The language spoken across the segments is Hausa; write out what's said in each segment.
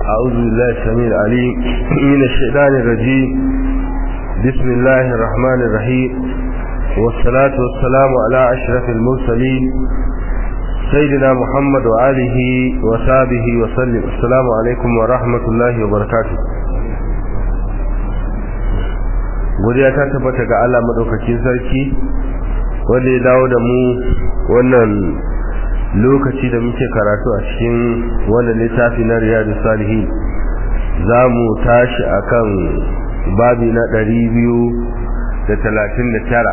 أعوذ بالله السميع العليم من الشيطان الرجيم بسم الله الرحمن الرحيم والصلاة والسلام على أشرف المرسلين سيدنا محمد وآله وصحبه وسلم السلام عليكم ورحمة الله وبركاته godiya ta tabbata ga Allah madaukakin sarki wanda ya dawo da mu wannan lokaci da muke karatu a cikin wannan littafi na riyadu salihin za mu tashi akan babi na ɗari biyu da talatin da tara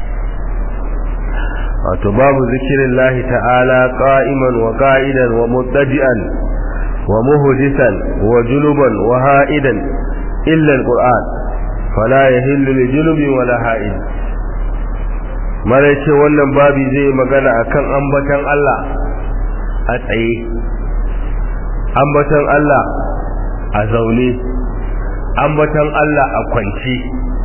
wato babu zikirin lahi ta'ala ƙa'iman wa ƙa'idan wa mutaji'an wa muhudisan wa junuban wa ha'idan illa al-qur'an fala yahillu li junubin wala ha'id mara ce wannan babi zai magana akan ambatan Allah a tsaye ambatan Allah a zaune ambatan Allah a kwance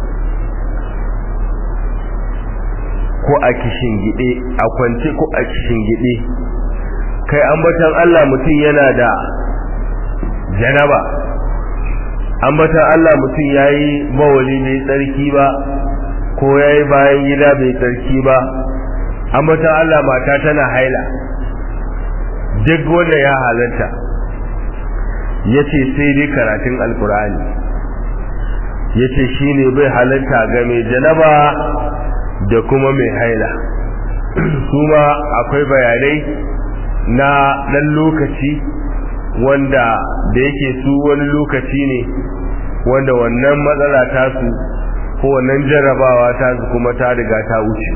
ko a gide a kwance ko a gide kai ambatan Allah mutum yana da janaba ambatan Allah mutum yayi bawali bai tsarki ba ko yayi bayan gida bai tsarki ba ambatan Allah mata tana haila duk wanda ya halarta yace sai dai karatun alkur'ani yace shine bai halarta ga mai janaba da kuma mai haila kuma akwai bayanai na dan lokaci wanda da yake su wani lokaci ne wanda wannan matsala ta su ko wannan jarrabawa ta su kuma ta riga ta wuce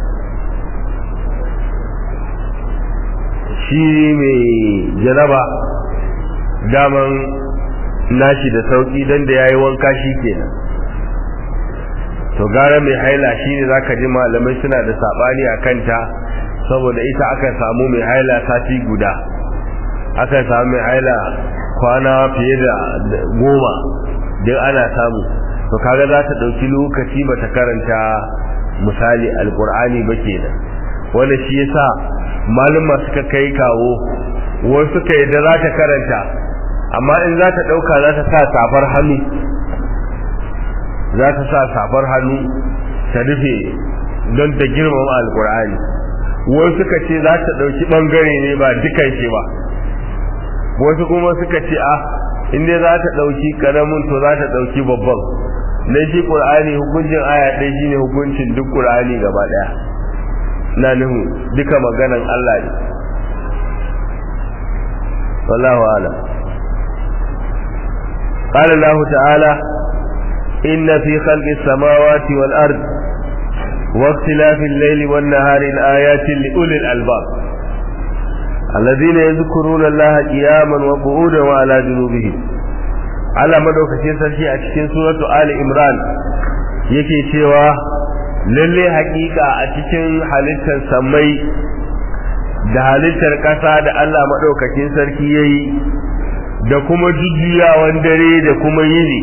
shi mai jaraba daman nashi da sauki dan da yayi wanka shi kenan to gara mai haila shine zaka ji malamai suna da sabani akan ta saboda ita aka samu mai haila sati guda aka samu mai haila kwana fiye da goma duk ana samu to kaga za ta dauki lokaci bata karanta misali alqur'ani ba kenan wanda shi yasa malama suka kai kawo wasu suka yadda za ta karanta amma in za ta dauka za ta sa safar hannu za ta sa safar hannu ta rufe don ta girmama alkur'ani wasu suka ce za ta dauki bangare ne ba dukan shi ba wasu kuma suka ce a inda za ta dauki karamin to za ta dauki babban na shi qur'ani hukuncin aya ɗaya shine hukuncin duk qur'ani gaba ɗaya na nuhu duka maganan Allah ne wallahu a'lam قال الله تعالى إن في خلق السماوات والأرض واختلاف الليل والنهار الآيات لأولي الألباب الذين يذكرون الله قياما وقعودا وعلى جنوبهم على مدوكتين سرشي أتكين سورة آل إمران yake cewa lalle hakika a cikin halittar samai da halittar ƙasa da Allah maɗaukakin sarki ya yi da kuma jujjuyawan dare da kuma yini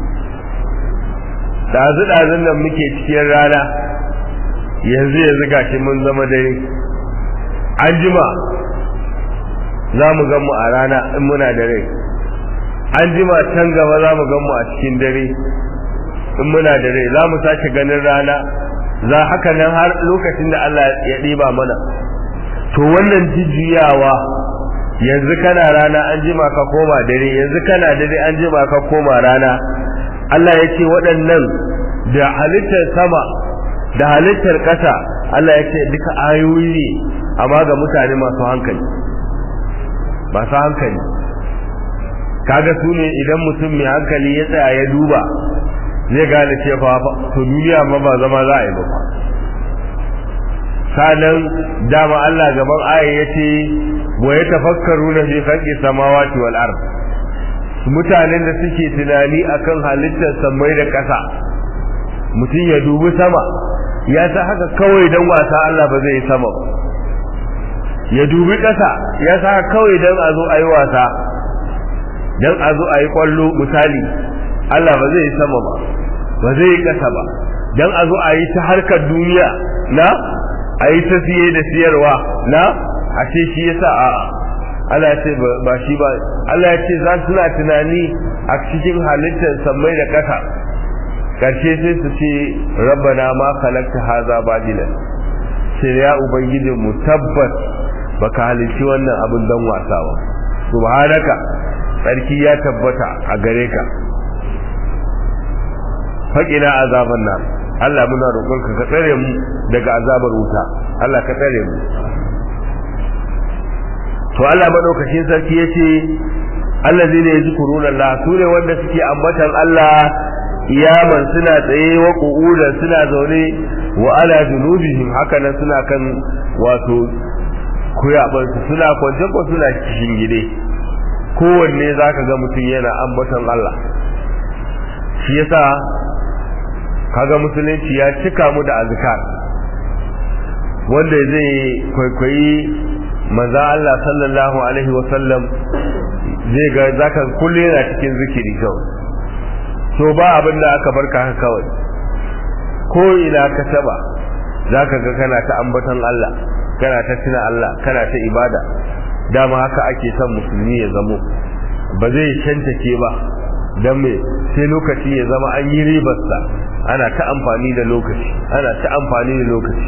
ɗazu-ɗazun nan muke cikin rana yanzu yanzu gashi mun zama dare an jima za mu gan mu a rana in muna da rai an jima can gaba za mu gan mu a cikin dare in muna da rai za mu sake ganin rana za haka nan har lokacin da Allah ya ɗiba mana to wannan jujjuyawa yanzu kana rana an jima ka koma dare yanzu kana dare an jima ka koma rana Allah ya ce waɗannan da halittar sama da halittar ƙasa Allah ya ce duka ayoyi ne amma ga mutane masu hankali masu hankali kaga su ne idan mutum mai hankali ya tsaya ya duba zai gane cewa to duniya ma ba zama za a yi ba sanan dama Allah gaban aya yace wa yatafakkaruna fi khalqi samawati wal ard mutanen da suke tunani akan halittar samai da ƙasa mutum ya dubi sama ya sa haka kawai dan wasa Allah ba zai yi sama ba ya dubi ƙasa ya sa haka kawai dan a zo a yi wasa dan a zo a yi ƙwallo misali Allah ba zai yi sama ba ba zai yi ƙasa ba dan a zo a yi ta harkar duniya na a yi ta siye da siyarwa na a ce shi yasa a Allah ya ce ba shi ba Allah ya ce za su suna tunani a cikin halittar sammai da ƙasa karshe sai su ce rabbana ma khalaqta haza badilan sai ya ubangijin mu tabbas baka halicci wannan abin dan wasa ba subhanaka sarki ya tabbata a gare ka faƙina azaban nan Allah muna roƙonka ka tsare mu daga azabar wuta Allah ka tsare mu to Allah madaukakin sarki yace allazina yazkuruna Allah sune wanda suke ambatan Allah iyaman suna tsaye wa qu'udan suna zaune wa ala junubihim haka nan suna kan wato kuyaban su suna kwance ko suna cikin gide kowanne zaka ga mutum yana ambatan Allah shi yasa kaga musulunci ya cika mu da azkar wanda zai kwaikwayi manzo Allah sallallahu alaihi wa sallam zai ga zaka kullu yana cikin zikiri kawai to ba abin da aka barka haka kawai ko ina ka taba zaka ga kana ta ambaton Allah kana ta tuna Allah kana ta ibada dama haka ake son musulmi ya zamo ba zai shantake ba dan me sai lokaci ya zama an yi ribarsa ana ta amfani da lokaci ana ta amfani da lokaci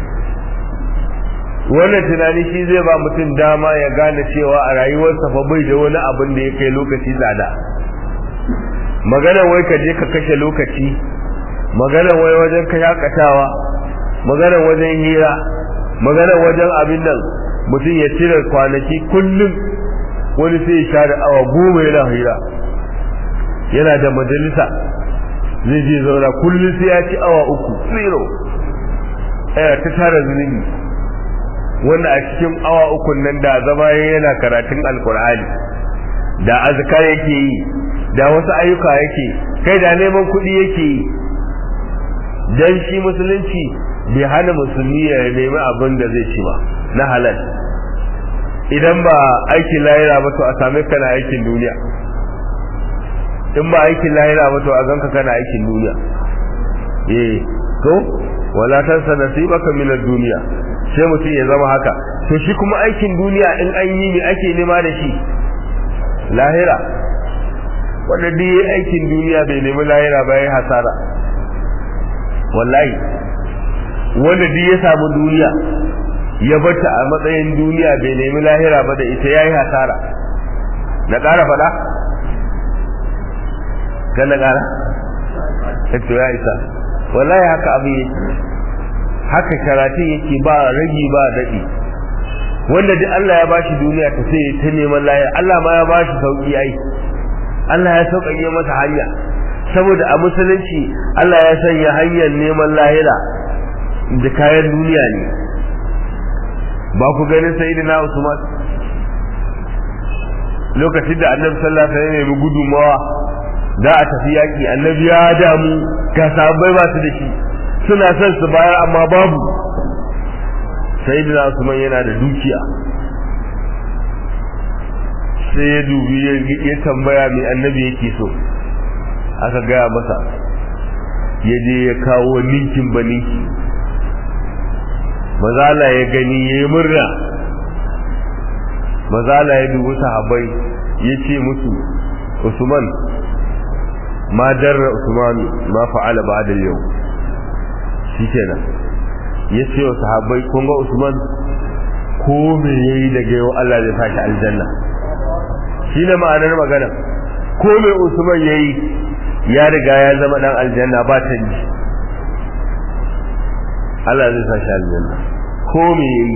wannan tunani shi zai ba mutum dama ya gane cewa a rayuwarsa fa bai da wani abin da ya kai lokaci tsada magana wai ka je ka kashe lokaci magana wai wajen ka shakatawa magana wajen hira magana wajen abin nan mutum ya cire kwanaki kullum wani sai ya share awa goma yana hira yana da majalisa zai je zauna kullum sai ya ci awa uku zero ɗaya ta tara zunubi wanda a cikin awa uku nan da zama yana karatun alkur'ani da azkar yake yi da wasu ayyuka yake kai da neman kuɗi yake yi dan shi musulunci bai hana musulmi ya nemi abin da zai ci ba na halal idan ba aikin lahira ba to a same ka na aikin duniya in ba aikin lahira ba to a ganka kana aikin duniya eh to wala tansa nasibaka min ad-dunya sai mutum ya zama haka to shi kuma aikin duniya in an yi ne ake nema da shi lahira wanda duk yi aikin duniya bai nemi lahira ba ya hasara wallahi wanda duk ya samu duniya ya bata a matsayin duniya bai nemi lahira ba da ita yayi hasara na ƙara faɗa kan na ƙara to ya isa wallahi haka abin yake haka karatun yake ba ragi ba daɗi wanda duk Allah ya bashi duniya ta sai ta neman lahira Allah ma ya bashi sauki ai Allah ya sauƙaƙe masa hanya saboda a musulunci Allah ya sanya hanyar neman lahira da kayan duniya ne ba ku ganin sayyidina Usman lokacin da Annabi sallallahu alaihi wasallam ya nemi gudunmawa da a tafi yaki Annabi ya damu ga sahabbai ba su da shi suna son su bayar amma babu sayyidina Usman yana da dukiya sai ya dubi ya tambaya mai annabi yake so aka gaya masa ya je ya kawo ninkin ba ninki mazala ya gani ya yi murna mazala ya dubi sahabai ya ce musu usman ma darra usman ma fa'ala ba da yau shi kenan ya ce wa sahabai kun ga usman ko me yayi daga yau Allah zai fashi aljanna shi ne ma'anar magana ko me usman yayi ya riga ya zama dan aljanna ba canji Allah zai fashi aljanna ko me yayi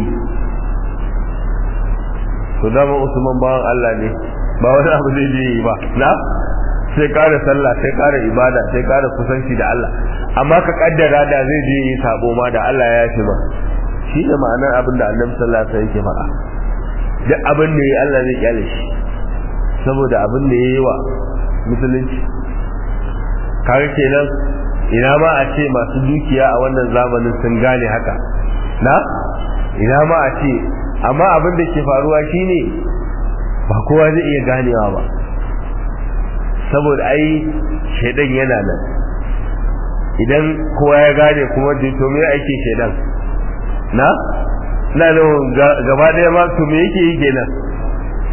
to dama usman bawan Allah ne ba wani abu zai je yi ba na sai kara sallah sai kara ibada sai kara kusanci da Allah amma ka kaddara da zai je yi sabo ma da Allah ya yafe ba shi ne ma'anar abin da annabi sallallahu alaihi wasallam yake faɗa duk abin da yayi Allah zai kyale shi saboda abin da yayi wa musulunci kaga kenan ina ma a ce masu dukiya a wannan zamanin sun gane haka na ina ma a ce amma abin da ke faruwa shine ba kowa zai iya ganewa ba saboda ai shaidan yana nan idan kowa ya gane kuma to me ake shaidan na na nan gaba daya ma to me yake yi kenan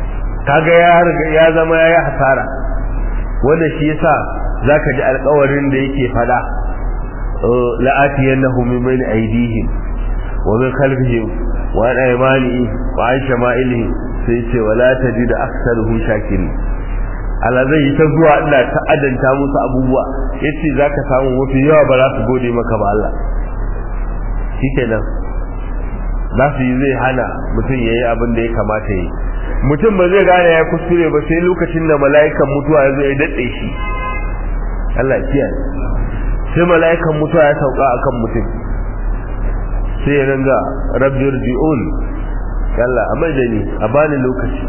kaga ya ya zama yayi hasara wanda shi yasa zaka ji alƙawarin da yake fada la'atiyannahum min bayni aydihim wa min khalfihim wa an aymanihim wa an shama'ilihim sai ce wala tajid aktharuhum shakirin Allah zai yi ta zuwa ina ta adanta musu abubuwa yace zaka samu mafi yawa ba za su gode maka ba Allah shikenan za su yi zai hana mutum ya yi abin da ya kamata yi mutum ba zai gane ya kuskure ba sai lokacin da mala'ikan mutuwa ya zo ya daɗe shi Allah kiyaye sai mala'ikan mutuwa ya sauka akan mutum sai ya ringa rabbi rji'un Allah a da ni a bani lokaci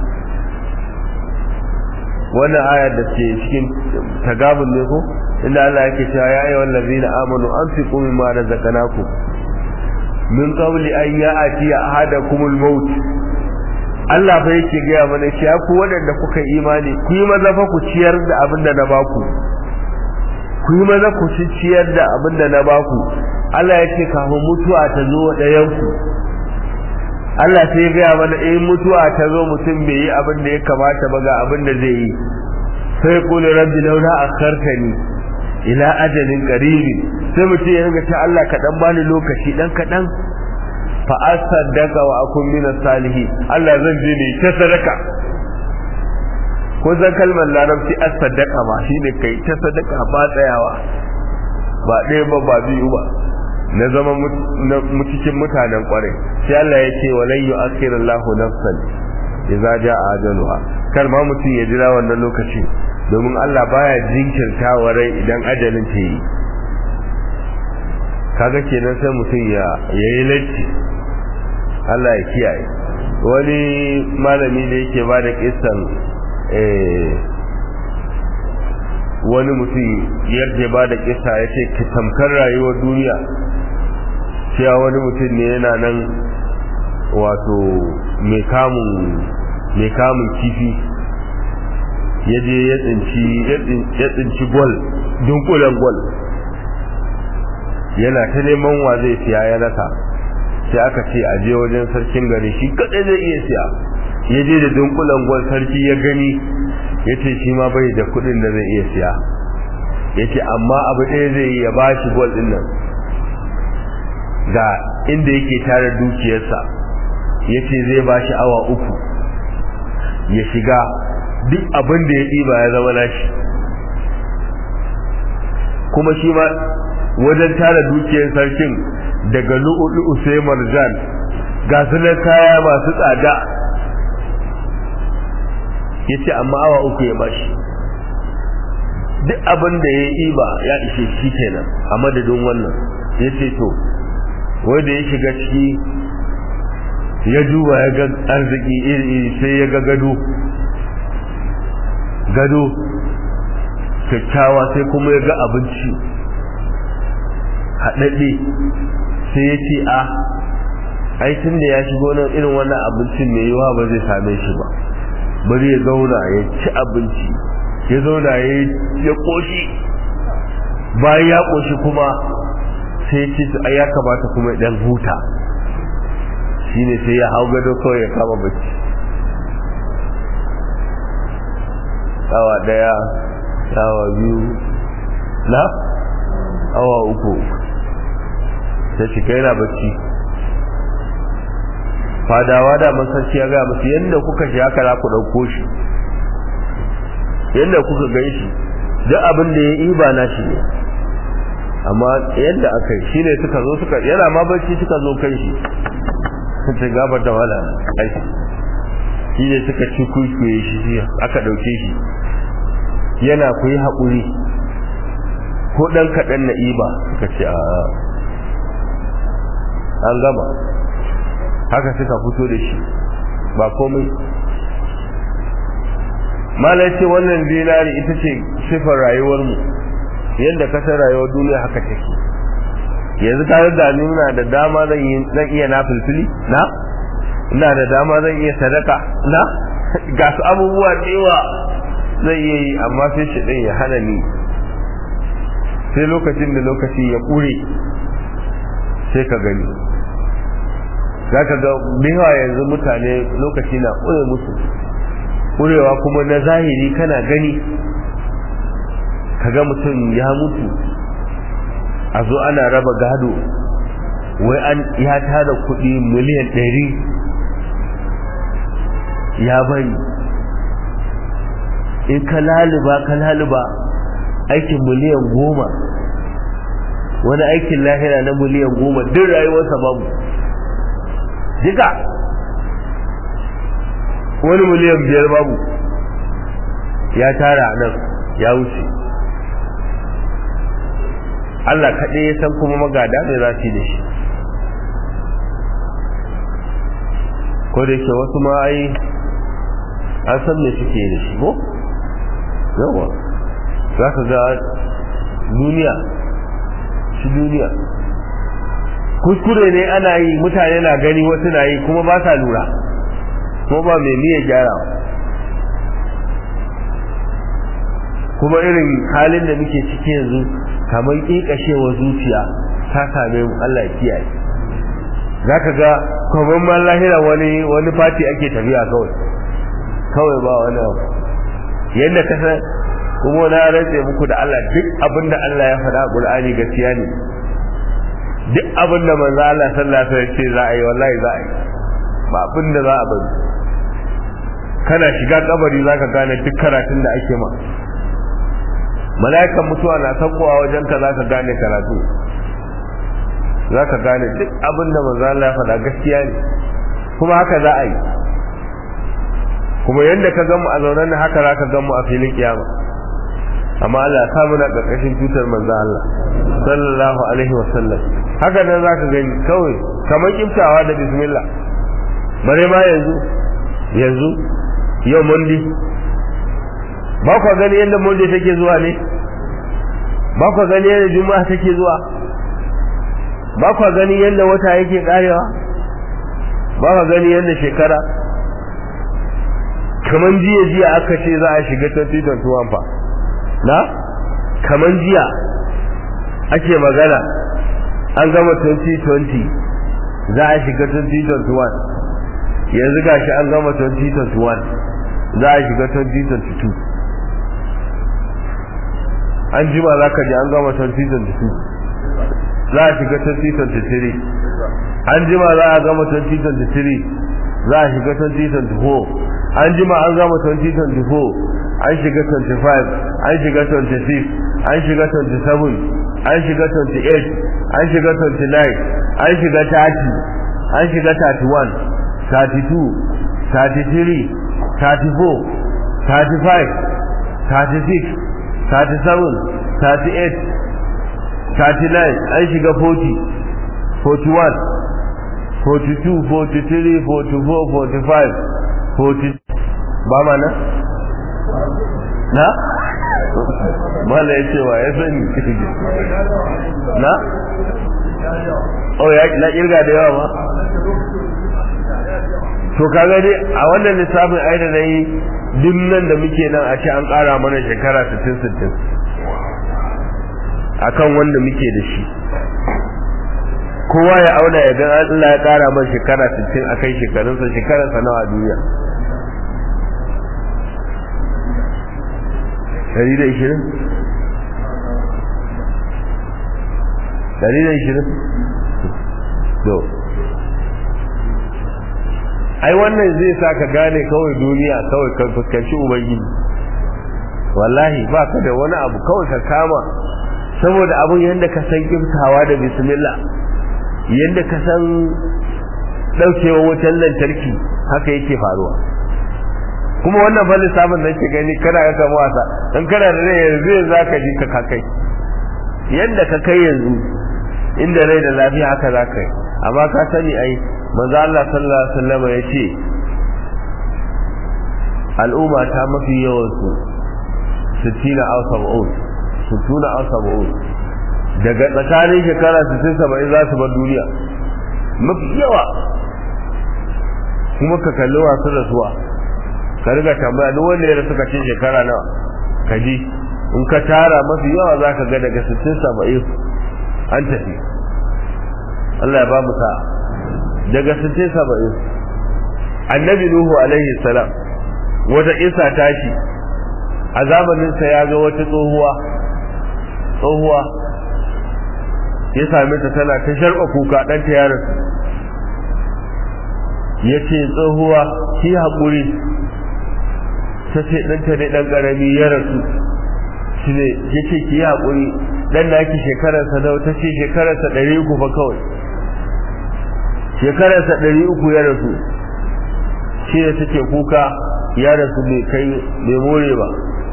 wannan ayar da ke cikin tagabun ne ko inda Allah yake cewa ya ayyuhal ladzina amanu anfiqu mimma razaqnakum min qabli an ya'ti ahadakumul maut Allah fa yake gaya mana cewa ku waɗanda kuka imani ku yi maza fa ku ciyar da abin da na baku ku yi maza ku ciyar da abin da na baku Allah ya ce kafin mutuwa ta zo wa ɗayanku Allah sai ya gaya mana in mutuwa ta zo mutum bai yi abin da ya kamata ba ga abin da zai yi sai kula rabbi laula akhartani ila ajalin qaribi sai mutum ya ringa ta Allah ka dan bani lokaci dan kadan fa asaddaka wa akun min salihi Allah zan je ne ta sadaka ko zan kalmar larabci asaddaka ma shine kai ta sadaka ba tsayawa ba ɗaya ba ba biyu ba na zama cikin mutanen kwarai sai Allah ya ce walan yu'akhiru Allahu nafsan idza jaa ajaluha kar ma mutum ya jira wannan lokaci domin Allah baya jinkirta wa rai idan ajalin ta yi kaga kenan sai mutum ya yayi latti Allah ya kiyaye wani malami da yake ba da kissan wani mutum yadda ba da kisa ya ce tamkar rayuwar duniya cewa wani mutum ne yana nan wato mai kamun kifi ya je ya tsinci gwal dunkulen gwal yana ta neman wa zai siya ya rasa sai aka ce a je wajen sarkin gari shi kadai zai iya siya ya je da dunkulen gwal sarki ya gani ya ce shi ma bai da kudin da zai iya siya ya ce amma abu ɗaya zai yi ya ba shi gwal ɗin nan ga inda yake tara dukiyarsa ya ce zai ba shi awa uku ya shiga duk abin da ya ɗiba ya zama nashi kuma shi ma wajen tara dukiyar sarkin daga lu'ulu'u sai marjan ga su na kaya masu tsada ya ce amma awa uku ya bashi duk abin da ya yi ba ya ishe shi kenan a madadin wannan ya ce to wanda ya shiga ciki ya duba ya ga arziki iri-iri sai ya ga gado gado kyakkyawa sai kuma ya ga abinci haɗaɗɗe sai ya ce a aikin da ya shigo nan irin wannan abincin mai yiwa ba zai same shi ba bari ya zauna ya ci abinci ya zauna ya koshi bayan ya koshi kuma sai ya ce su ai ya kamata kuma ya dan huta shine sai ya hau gado kawai ya kama bacci awa daya awa biyu na awa uku sai shi kai na bacci fadawa da masarci ya gaya musu yadda kuka shi haka za ku ɗauko shi yadda kuka gai shi duk abin da ya yi ba na shi ne amma yadda aka yi shi ne suka zo suka yana ma barci suka zo kai shi ta gaba da wala aiki shi ne suka ci kuikuye shi aka ɗauke shi yana ku yi haƙuri ko ɗan kaɗan na iba suka ce a an gama haka suka fito da shi ba komai malai ce wannan dinari ita ce sifar rayuwarmu yadda kasar rayuwar duniya haka take yanzu tare da nuna da dama zan iya na filfili na ina da dama zan iya sadaka na ga su abubuwa da yawa zai iya yi amma sai shi ɗin ya hana ni sai lokacin da lokaci ya ƙure sai ka gani za ka ga biwa yanzu mutane lokaci na ƙure musu ƙurewa kuma na zahiri kana gani kaga mutum ya mutu a zo ana raba gado wai an ya tara kuɗi miliyan ɗari ya bari in ka laluba ka laluba aikin miliyan goma wani aikin lahira na miliyan goma duk rayuwarsa babu jika wani miliyan biyar babu ya tara nan ya wuce Allah kaɗai ya san kuma magada ne za su yi da shi ko da yake wasu ma ai an san me suke da shi ko yawa za ka ga duniya shi duniya kuskure ne ana yi mutane na gani wasu na yi kuma ba sa lura ko ba mai niyyar gyara kuma irin halin da muke ciki yanzu kamar ƙiƙashewa zuciya ta same mu Allah ya kiyaye za ka ga kwamman man lahira wani wani fati ake tafiya kawai kawai ba wani abu yadda ka san kuma na rantse muku da Allah duk abin da Allah ya faɗa a Qur'ani gaskiya ne duk abin da manzo Allah sallallahu alaihi wasallam ce za a yi wallahi za a yi ba abin da za a bari kana shiga kabari zaka gane duk karatun da ake ma mala'ikan mutuwa na sakowa wajen ka zaka gane karatu zaka gane duk abin da manzo Allah ya faɗa gaskiya ne kuma haka za a yi kuma yadda ka gamu a zaunan nan haka zaka gamu a filin kiyama amma Allah ya samu na karkashin tutar manzo Allah sallallahu alaihi wasallam haka nan zaka gani kawai kamar kiftawa da bismillah bare ma yanzu yanzu yau mundi ba ku gani yadda mundi take zuwa ne ba ku gani yadda juma'a take zuwa ba ku gani yadda wata yake karewa ba ku gani yadda shekara kaman jiya jiya aka ce za a shiga 2021 fa na kaman jiya ake magana an gama 2020 za a shiga 2021 yanzu gashi an gama 2021 za a shiga 2022 an jima za ka ji an gama 2022 za a shiga 2023 an jima za a gama 2023 za a shiga 2024 an jima an gama 2024 an shiga 25 an shiga 26 an shiga 27 an shiga 28 an shiga 29 an shiga 30 an shiga 31 32 33 34 35 36 37 38 39 an shiga 40 41 42 43 44 45 40 ba ma na? na? mala ya ce wa ya sani na? oh ya na kirga da yawa ma to kaga dai a wannan lissafin ai da nayi duk nan da muke nan a ce an ƙara mana shekara 60 60 akan wanda muke da shi kowa ya auna ya ga Allah ya ƙara mana shekara 60 akai shekarunsa shekararsa nawa a duniya Dari da ishirin? Dari da ishirin? To. Ai wannan zai sa ka gane kawai duniya kawai kan fuskanci Ubangiji. Wallahi ba ka da wani abu kawai ka kama saboda abun yadda ka san kiftawa da bismillah yadda ka san ɗaukewa wutan lantarki haka yake faruwa. kuma wannan fa lissafin da ke gani kana ga kama wasa dan kana da rai yanzu yanzu zaka ji ka kai yanda ka kai yanzu inda rai da lafiya haka zaka yi amma ka sani ai manzo Allah sallallahu alaihi wasallam ya ce al'umma ta mafi yawan su 60 aw 70 60 aw 70 daga tsakanin shekara 60 70 za su bar duniya mafi yawa kuma ka kalli wasu rasuwa ka riga tambaya duk wanda ya rasu ka ce shekara nawa ka ji in ka tara mafi yawa za ka ga daga 60 70 an tafi Allah ya ba mu sa'a daga 60 70 annabi nuhu alaihi salam wata isa tashi a zamaninsa ya ga wata tsohuwa tsohuwa ya same ta tana ta sharɓa kuka ɗanta ya rasu ya ce tsohuwa ki haƙuri ta ce ɗanta ne ɗan ƙarami ya rasu shi ne ya ce ki yi haƙuri ɗan na ki shekararsa nawa ta ce shekararsa ɗari uku fa kawai shekararsa ɗari uku ya rasu shi ne take kuka ya rasu bai kai bai more ba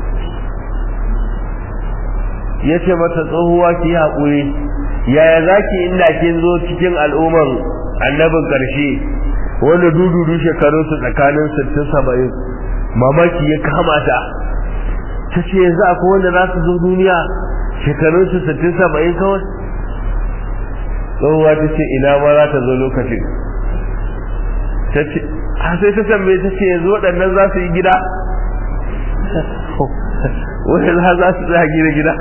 ya ce mata tsohuwa ki yi haƙuri yaya za ki inda kin zo cikin al'umman annabin ƙarshe wanda dududu shekarun su tsakanin sittin saba'in mamaki ya kama ta ta ce yanzu akwai wanda za su zo duniya shekarun su sittin saba'in kawai tsohuwa ta ce ina ma za ta zo lokacin ta ce a sai ta tambaye ta ce yanzu waɗannan za su yi gida wani za su tsaya gida gida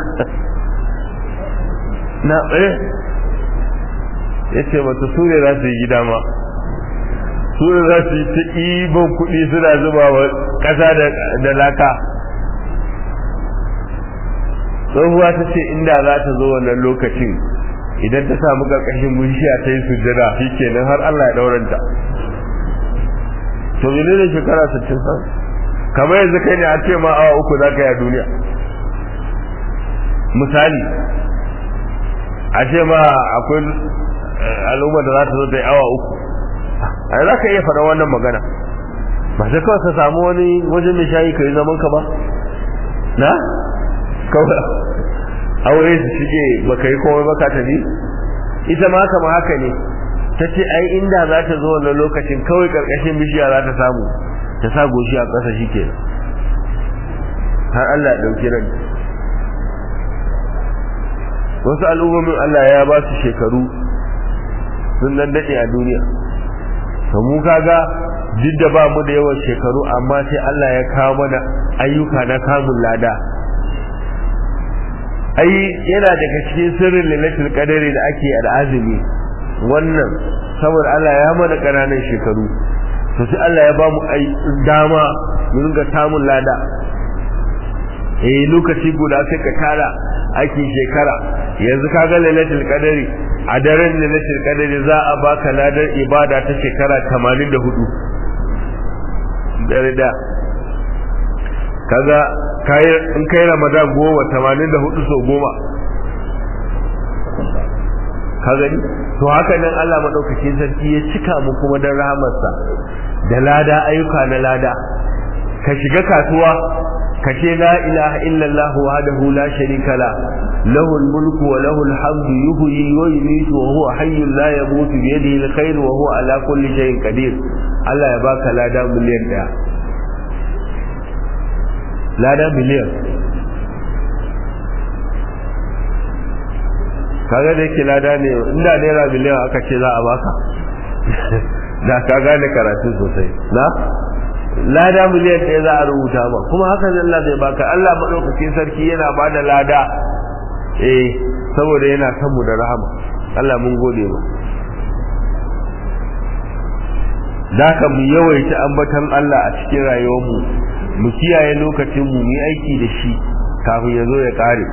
na eh ya ce mata su ne za su yi gida ma su ne za su yi ta ibon kuɗi suna zuba wa ƙasa da laka tsohuwa ta ce inda za ta zo wannan lokacin idan ta samu ƙarƙashin bishiya ta yi sujjada shi kenan har Allah ya ɗauranta to mene ne shekara 60 san kamar yanzu kai ne a ce ma awa uku za ka yi a duniya misali a ce ma akwai al'ummar da za ta zo ta yi awa uku a za ka iya faɗa wannan magana ba sai kawai ka samu wani wajen mai shayi ka yi zaman ka ba na kawai aure su shige ba ka yi komai ba ka tafi ita ma kama haka ne ta ce ai inda za ta zo wannan lokacin kawai karkashin bishiya za ta samu ta sa goshi a ƙasa shi ke har Allah ɗauki ran wasu al'ummomin Allah ya ba su shekaru sun nan daɗe a duniya to mu kaga duk da ba mu da yawan shekaru amma sai Allah ya kawo mana ayyuka na kamun lada ai yana daga cikin sirrin lailatul qadari da ake al'azumi wannan saboda Allah ya mana ƙananan shekaru to sai Allah ya ba mu dama mu ringa samun lada eh lokaci guda sai ka tara aikin shekara yanzu ka ga lailatul qadari a daren lailatul qadari za a baka ladar ibada ta shekara 84 dare da kaga kai in kai ramadan goma 84 so goma ka gani to haka nan Allah madaukakin sarki ya cika mu kuma dan rahamarsa da lada ayyuka na lada ka shiga kasuwa ka ce la ilaha illallah wahdahu la sharika la lahu mulku wa lahu alhamdu yuhyi wa yumiitu wa huwa hayyun la yamutu bi yadihi alkhair wa huwa ala kulli shay'in qadir Allah ya baka lada miliyan daya lada miliyan kaga da yake lada ne inda naira miliyan aka ce za a baka da ka gane karatu sosai na lada miliyan ɗaya za a rubuta ma kuma haka Allah zai baka Allah maɗaukakin sarki yana ba da lada eh saboda yana son mu da rahama Allah mun gode ma da ka mu yawaita ambatan Allah a cikin rayuwarmu mu kiyaye lokacin mu mu aiki da shi kafin ya zo ya kare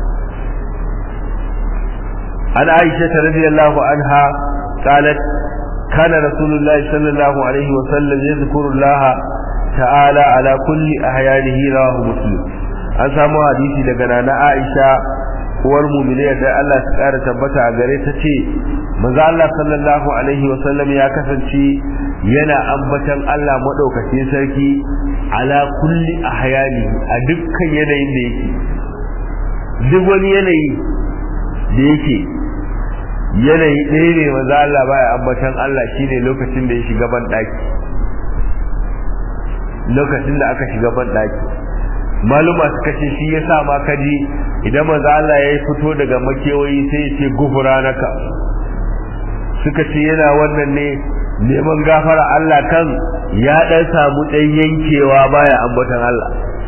عن عائشة رضي الله عنها قالت كان رسول الله صلى الله عليه وسلم يذكر الله تعالى على كل أحيانه رواه مسلم an samu hadisi daga nana Aisha uwar mu'mini da Allah ta kara tabbata a gare ta ce manzo Allah sallallahu alaihi wa sallam ya kasance yana ambatan Allah madaukakin sarki ala kulli ahyani a dukkan yanayin da yake duk wani yanayi da yake yanayi ɗaya ne maza Allah baya ambatan Allah shine lokacin da ya shiga ban ɗaki lokacin da aka shiga ban ɗaki maluma suka ce shi ya sa ma kaji idan maza Allah ya fito daga makewayi sai ya ce gufura naka suka ce yana wannan ne neman gafara Allah kan ya ɗan samu ɗan yankewa baya ambatan Allah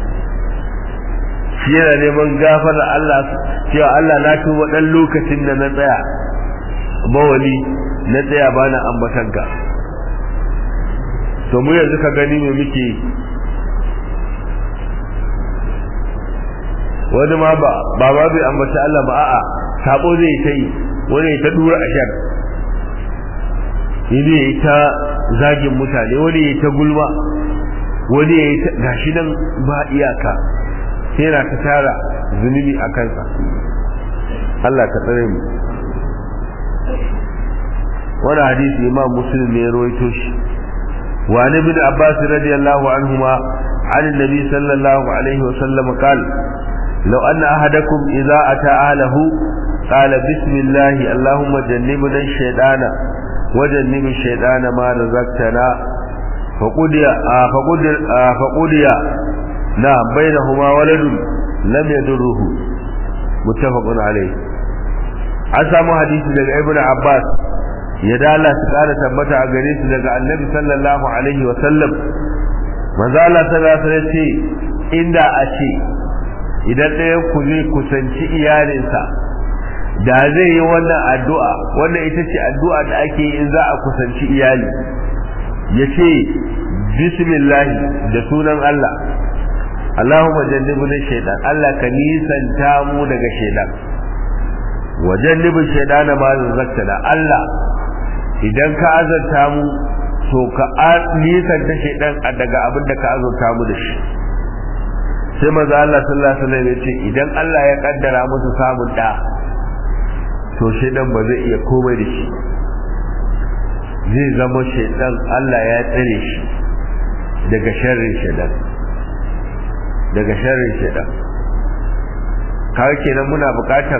shi yana neman gafara Allah cewa Allah na tuba ɗan lokacin da na tsaya bawali na tsaya bana ambatanka to mu yanzu ka gani me muke wani ma ba ba ma bai ambaci Allah ba a'a sabo zai ta yi wani ya ta dura ashar ni ne ya ta zagin mutane wani ya ta gulma wani ya ta gashi nan ba iyaka sai na ta tara zunubi a kansa Allah ka tsare mu wani hadisi imam muslim ne ya rawaito shi wa ni bin abbas radiyallahu anhuma عن النبي صلى الله عليه وسلم قال لو أن أحدكم إذا أتى أهله قال بسم الله اللهم جنبنا الشيطان وجنب الشيطان ما رزقتنا فقضي فقضي فقضي نعم بينهما ولد لم يضره متفق عليه an samu hadisi daga ibnu abbas ya dala su kara tabbata a gare su daga annabi sallallahu alaihi wa sallam manzo Allah sallallahu alaihi ce inda a ce idan ɗayan ku zai kusanci iyalinsa da zai yi wannan addu'a wannan ita ce addu'a da ake yi in za a kusanci iyali ya ce bismillah da sunan Allah Allahumma jannibna shaytan Allah ka nisanta mu daga shaytan wa jannibu shaytana ma zakkana Allah idan ka azanta mu to ka nisanta shaytan daga abin da ka azanta mu da shi sai maza Allah sallallahu alaihi wasallam ya ce idan Allah ya kaddara musu samun da to shaytan ba zai iya komai da shi zai zama shaytan Allah ya tsare shi daga sharrin shaytan daga sharrin shaytan kawai kenan muna bukatar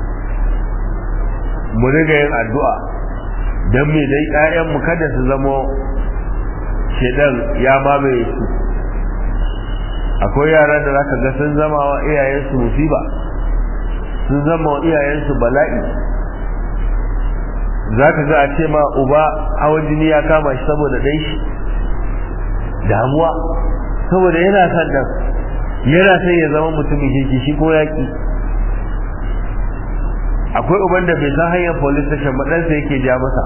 mu riga yin addu'a don me dai ƴaƴanmu kada su zama shedan ya mamaye su akwai yaran da zaka ga sun zama wa iyayensu musiba sun zama wa iyayensu bala'i zaka ga a ce ma uba hawan jini ya kama shi saboda dai shi damuwa saboda yana son dan yana son ya zama mutumin kirki shi ko yaki akwai uban da bai san hanyar police station ba ɗansa yake ja masa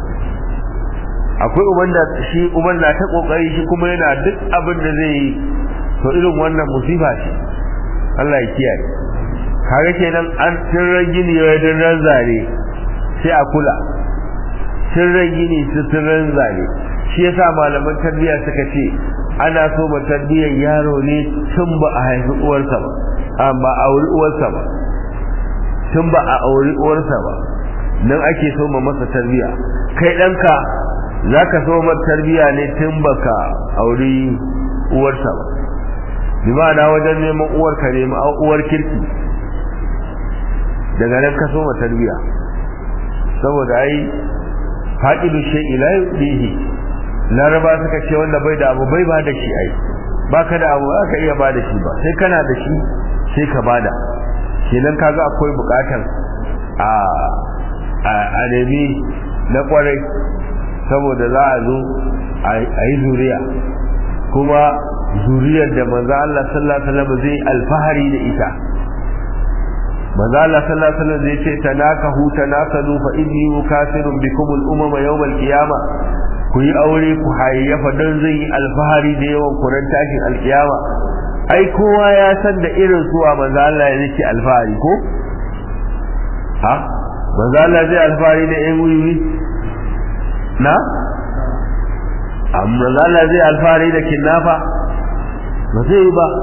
akwai uban da shi uban na ta kokari shi kuma yana duk abin da zai yi to irin wannan musiba ce Allah ya kiyaye kaga kenan an tirran gini ya dan ranzare sai a kula tirran gini su tirran zare shi yasa malaman tarbiyya suka ce ana so ba tarbiyyar yaro ne tun ba a haifi uwarsa ba amma a wuri uwarsa ba tun ba a auri uwarsa ba nan ake so ma masa tarbiya kai ɗanka za ka so ma tarbiya ne tun ba ka auri uwarsa ba bi ma'ana wajen neman uwar ka nemi uwar kirki daga nan ka so ma tarbiya saboda ai fa'idu shay ila yudihi laraba suka ce wanda bai da abu bai ba da shi ai baka da abu aka iya ba da shi ba sai kana da shi sai ka bada kenan kaga akwai bukatar a a nemi na kwarai saboda za a zo a yi zuriya kuma zuriyar da manzo Allah sallallahu alaihi wasallam zai alfahari da ita manzo Allah sallallahu alaihi wasallam zai ce tanakahu tanakalu fa inni mukafirun bikum al-umama yawm al-qiyamah ku yi aure ku hayyafa don zai yi alfahari da yawan kuran tashin alkiyama ai kowa ya san da irin suwa manzo Allah ya yake alfahari ko ha manzo Allah zai alfahari da ƴan wuri na amma Allah zai alfahari da kinnafa ba zai yi ba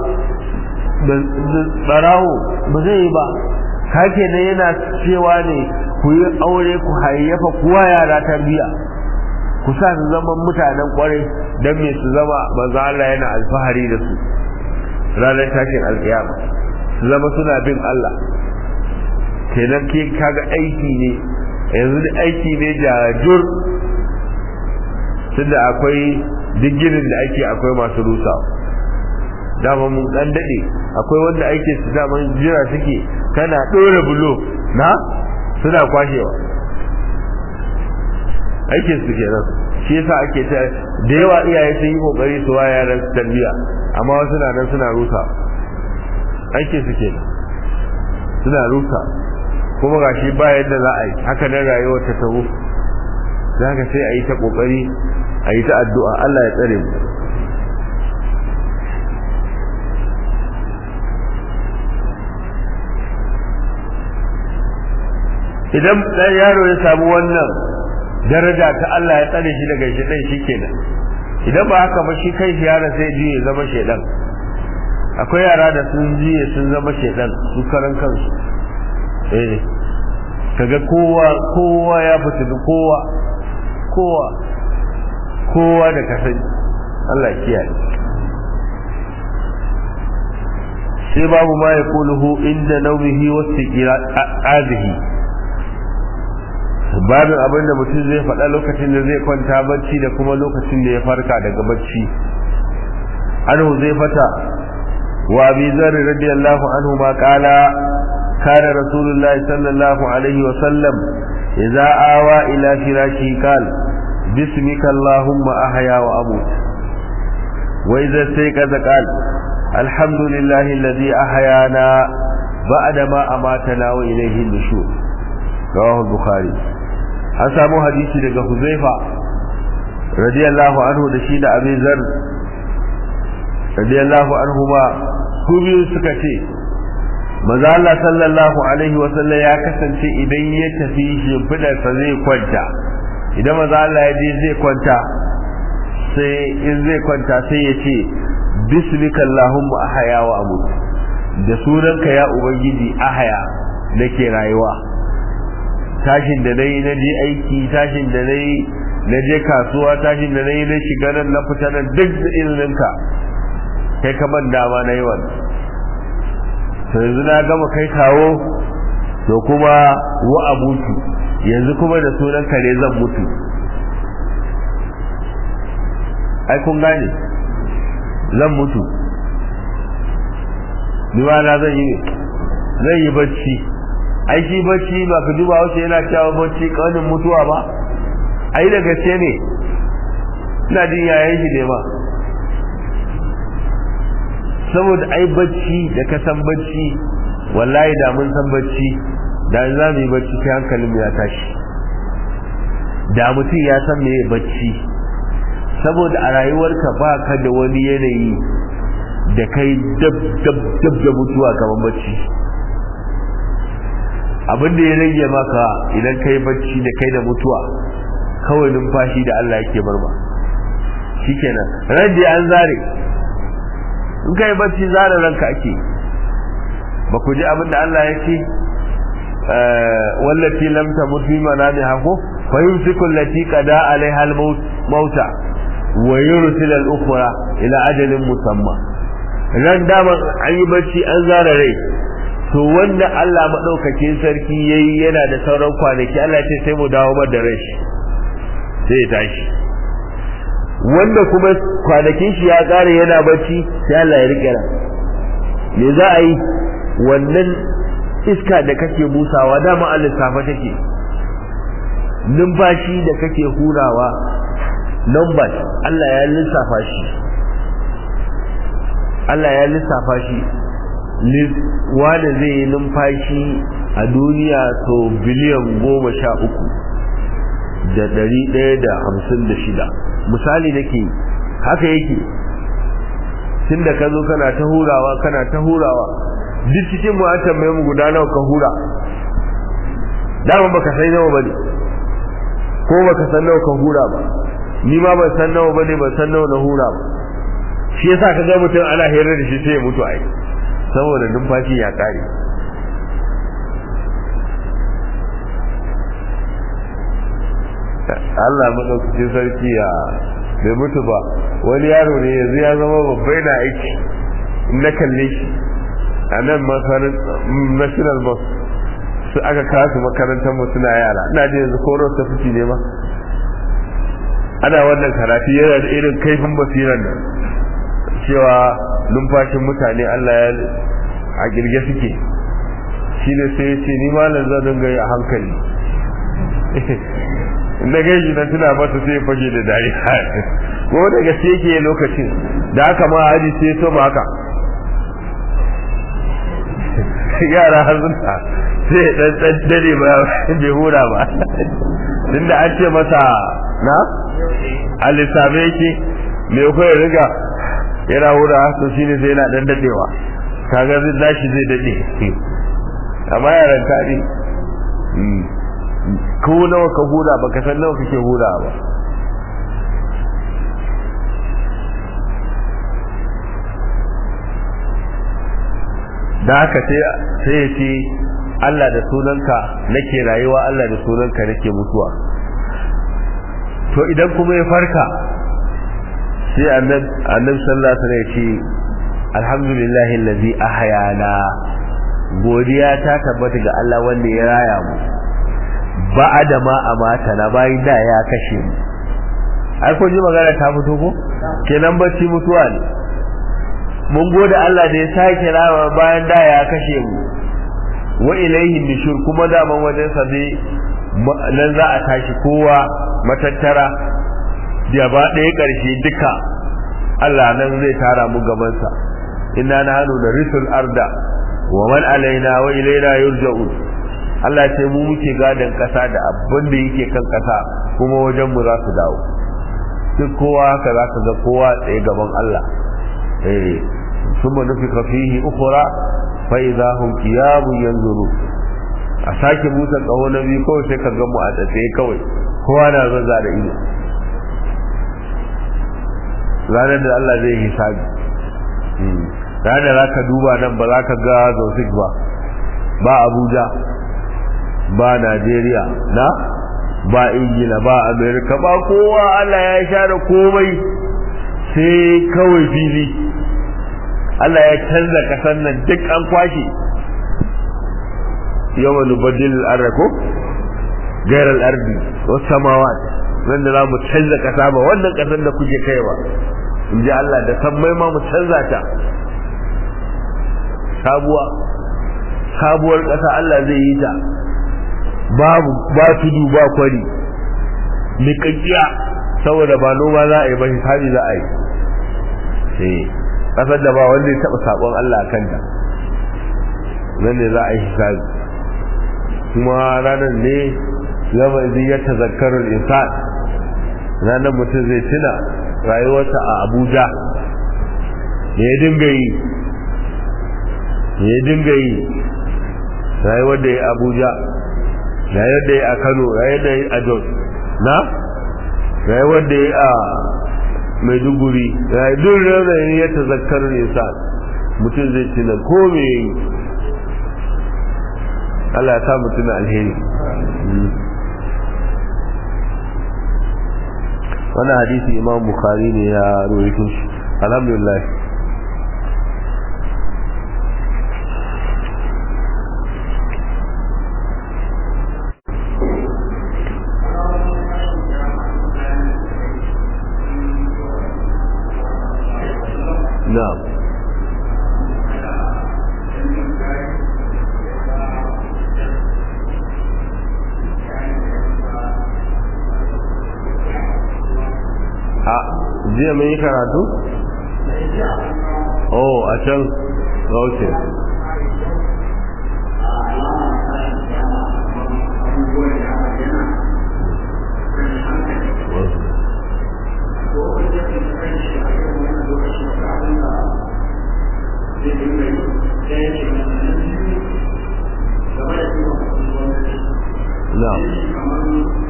barawo ba zai yi ba kake ne yana cewa ne ku yi aure ku hayyafa kuwa yara tarbiya ku sa su zama mutanen kwarai don me su zama manzo Allah yana alfahari da su ranar tashin alkiyama su zama suna bin Allah kenan ke kaga aiki ne yanzu da aiki ne jajur tunda akwai digirin da ake akwai masu rusa dama mun dan dade akwai wanda ake su dama jira suke kana dora bulo na suna kwashewa aikin su kenan shi yasa ake ta da yawa iyaye sun yi kokari su wa yaran tarbiya amma wasu na nan suna rusa aikin su kenan suna rusa kuma gashi ba yadda za a yi haka nan rayuwar ta taho zaka sai a yi ta kokari a yi ta addu'a Allah ya tsare mu idan dan yaro ya samu wannan daraja ta Allah ya tsare shi daga shedan shikenan idan ba haka ba shi kai shi yaron sai ji ya zama shedan akwai yara da sun ji sun zama shedan su karan kansu eh kaga kowa kowa ya fita kowa kowa kowa da kasani Allah kiyaye sai babu ma ya kuluhu inda naumihi wasu azihi babin abin da mutum zai faɗa lokacin da zai kwanta bacci da kuma lokacin da ya farka daga bacci an huzaifata wa abi zarri radiyallahu anhu ma qala kana rasulullah sallallahu alaihi wa sallam idza awa ila firashi qal bismika allahumma ahya wa amut wa idza sayqaza qal alhamdulillahi alladhi ahyana ba'da ma amatana wa ilayhi an-nushur rawahu al-bukhari an samu hadisi daga Huzaifa radiyallahu anhu da shi da Abi Zar radiyallahu anhu ma su biyu suka ce manzo Allah sallallahu alaihi wa sallam ya kasance idan ya tafi shimfidar sa zai kwanta idan manzo Allah ya je zai kwanta sai in zai kwanta sai ya ce bismika allahumma ahya wa amut da sunanka ya ubangiji ahya nake rayuwa tashin da nayi na je aiki tashin da nayi na je kasuwa tashin da nayi na shiga nan na fita nan duk da iliminka kai ka ban dama na yi wannan to yanzu na gama kai kawo to kuma wa abutu yanzu kuma da sunan kare zan mutu ai kun gane zan mutu ni ma na zan yi ne zan yi bacci ai shi bacci ba ka duba wace yana cewa bacci kaunin mutuwa ba ai da gaske ne ina jin yayan shi ne ma saboda ai bacci da ka san bacci wallahi da mun san bacci da za mu yi bacci sai hankalin ya tashi da mutum ya san me bacci saboda a rayuwarka ba ka da wani yanayi da kai dab dab dab da mutuwa kamar bacci abin da ya rage maka idan kai bacci da kai da mutuwa kawai numfashi da Allah yake barba shikenan ran da an zare in kai bacci zare ranka ake ba ku ji abin da Allah ya ce wallati lam tamut fi manamiha ko fa yumsiku allati qada alaiha al-mauta wa yursil al-ukhra ila ajalin musamma ran dama an yi bacci an zara rai to wanda Allah madaukakin sarki yayi yana da sauran kwanaki Allah ce sai mu dawo mar da rai sai ya tashi wanda kuma kwanakin shi ya kare yana bacci sai Allah ya rike ran me za a yi wannan iska da kake busawa dama Allah safa take numfashi da kake hurawa numbers Allah ya lissafa shi Allah ya lissafa shi wanda zai yi numfashi a duniya to biliyan goma sha uku da ɗari ɗaya da hamsin da shida misali nake haka yake tun da ka zo kana ta hurawa kana ta hurawa duk cikin mu an tambaye mu guda nawa ka hura dama baka san nawa bane ko baka san nawa ka hura ba ni ma ban san nawa bane ban san nawa na hura ba shi yasa ka ga mutum ana hirar da shi sai ya mutu ai saboda numfashi ya kare Allah madaukakin sarki ya bai mutu ba wani yaro ne yanzu ya zama babbai na aiki na kalle shi a nan national bus su aka kasu makarantar mu suna yara ina ji yanzu ko ta fiti ne ma ana wannan karatu yana da irin kaifin basiran nan cewa numfashin mutane Allah ya a girge suke shi ne sai ya ce ni malam zan dinga yi a hankali na gaji na tuna masa sai ya fage da dariya ko da gaske yake lokacin da aka ma haji sai so ma haka yara har suna sai dan dan dare ba bai hura ba tunda an ce masa na alisabe yake me ko ya riga yana hura to shine sai yana dan dadewa kaga zai dashi zai dade amma yaran tari ko nawa ka hura baka san nawa kake hura ba da haka sai sai ya ce Allah da sunanka nake rayuwa Allah da sunanka nake mutuwa to idan kuma ya farka sai annabi annabi sallallahu alaihi wasallam ya ce alhamdulillahi allazi ahyana godiya ta tabbata ga Allah wanda ya raya mu ba da ma amata na bayan da ya kashe mu ai ko ji magana ta fito ko kenan bacci mutuwa ne mun gode Allah da ya sake rama bayan da ya kashe mu wa ilaihi nushur kuma da man wajen sa dai nan za a tashi kowa matattara da ba ɗaya ƙarshe duka Allah nan zai tara mu gaban sa inna nahnu narisul arda wa man alaina wa ilaina yurja'un Allah ce mu muke gadan kasa da abin da yake kan kasa kuma wajen mu za su dawo duk kowa haka za ka ga kowa tsaye gaban Allah eh summa nufika fihi ukhra fa idza hum qiyamun yanzuru a sake busa kaho na biyu kawai sai ka ga mu a tsaye kawai kowa na zaza da ido ranar da Allah zai hisabi ranar da za ka duba nan ba za ka ga zofik ba ba abuja ba najeriya na ba ingila ba amerika ba kowa allah ya share komai sai kawai fili allah ya canza kasan nan duk an kwashe yawan nubadil arako gairar ardi wasu samawa wanda za mu canza kasa ba wannan kasan da kuke kai ba in ji allah da sammai ma mu canza ta sabuwa sabuwar ƙasa Allah zai yi ta babu ba tudu ba kwari miƙaƙiya saboda ba noma za a yi ba hisabi za a yi sai ƙasar da ba wanda ya taɓa saƙon Allah a kanta nan ne za a yi hisabi kuma ranar ne zama zai ya tazakkarar insan ranar mutum zai tuna rayuwarsa a abuja ya dinga yi ya dinga yi rayuwar da ya abuja rayuwar da ya a kano rayuwar da ya a jos na rayuwar da ya a maiduguri duk raunayin ya tazakkar nisa mutum zai tuna ko me yi Allah ya sa mutum alheri wannan hadisi imam bukhari ne ya rawaito shi alhamdulillah نعم a jiya mai karatu? oh a can ok نعم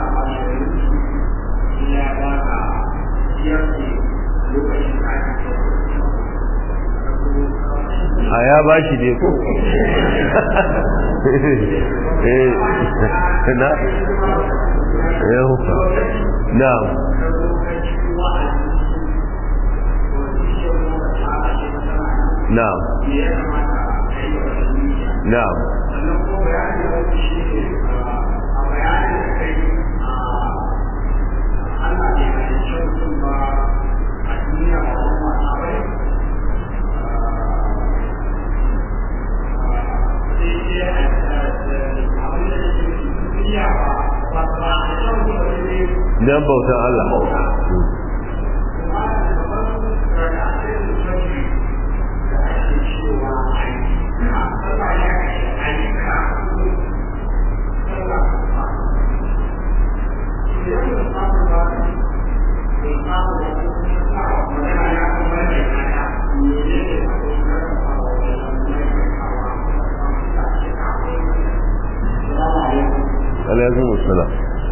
a ya ba shi ne ko na ya huka na na na dan bautan Allah alaikum assalam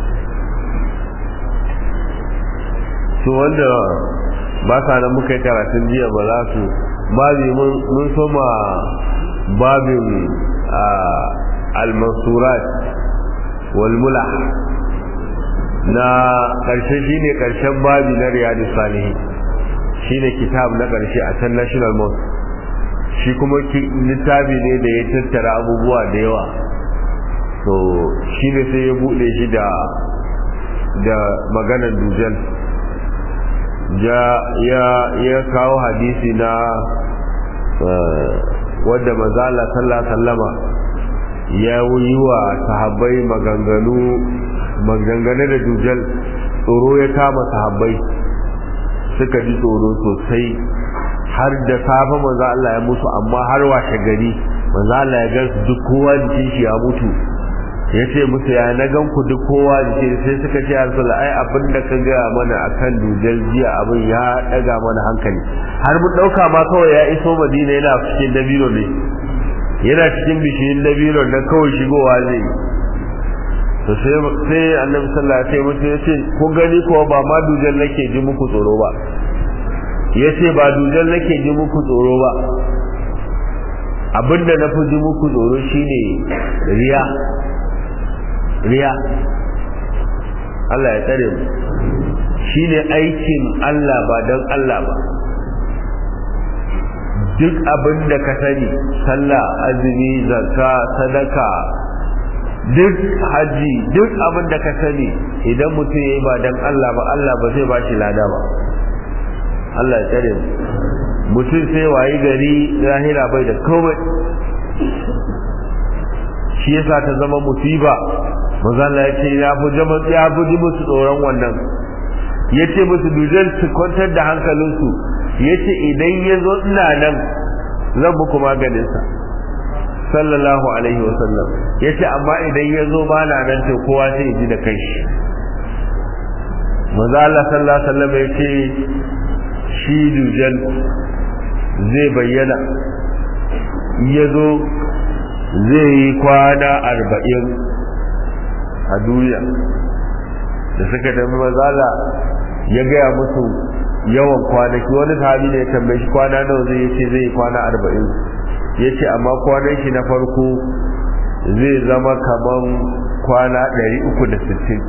to wanda ba sa nan muka yi karatun jiya ba za su babi mun soma babin al-mansurat wal mulah na ƙarshe shine ƙarshen babi na riyadu salihin shine kitab na ƙarshe a can national mosque shi kuma littafi ne da ya tattara abubuwa da yawa to shi ne sai ya buɗe shi da da maganar dujal ya ya kawo hadisi na wadda manzala sallallahu sallama ya yi wa sahabbai maganganu maganganu da dujal tsoro ya kama sahabbai suka ji tsoro sosai har da safe manzo Allah ya mutu amma har washe gari manzo Allah ya gansu duk kowa jikin shi ya mutu ya ce musu ya na gan ku duk kowa jikin sai suka ce ya rasul ai abin da ka gaya mana akan dujal jiya abin ya daga mana hankali har mun dauka ma kawai ya iso Madina yana cikin dabino ne yana cikin bishiyin dabino na kawai shigowa zai to sai sai annabi sallallahu alaihi wasallam ya ce ko gani ko ba ma dujal nake ji muku tsoro ba yace ba dujal nake ji muku tsoro ba abinda na fi ji muku tsoro shine riya riya Allah ya tsare mu shine aikin Allah ba don Allah ba duk abin da ka sani sallah azumi zakka sadaka duk haji duk abin da ka sani idan mutum ya yi ba don Allah ba Allah ba zai ba shi lada ba Allah ya tsare mu mutum sai wayi gari lahira bai da komai shi yasa ta zama musiba manzo Allah ya ce ya fi jama ya fi ji musu tsoron wannan ya ce musu dujan su kwantar da hankalinsu ya ce idan ya zo ina nan zan muku maganinsa sallallahu alaihi wasallam ya ce amma idan ya zo ba na nan to kowa sai ya ji da kai shi manzo Allah sallallahu alaihi wasallam ya ce shi dujan zai bayyana ya zo zai yi kwana arba'in a duniya da suka tafi mazala ya gaya musu yawan kwanaki wani sahabi ne ya tambaye shi kwana nawa zai yace zai kwana arba'in ya ce amma kwanan shi na farko zai zama kaman kwana ɗari uku da sittin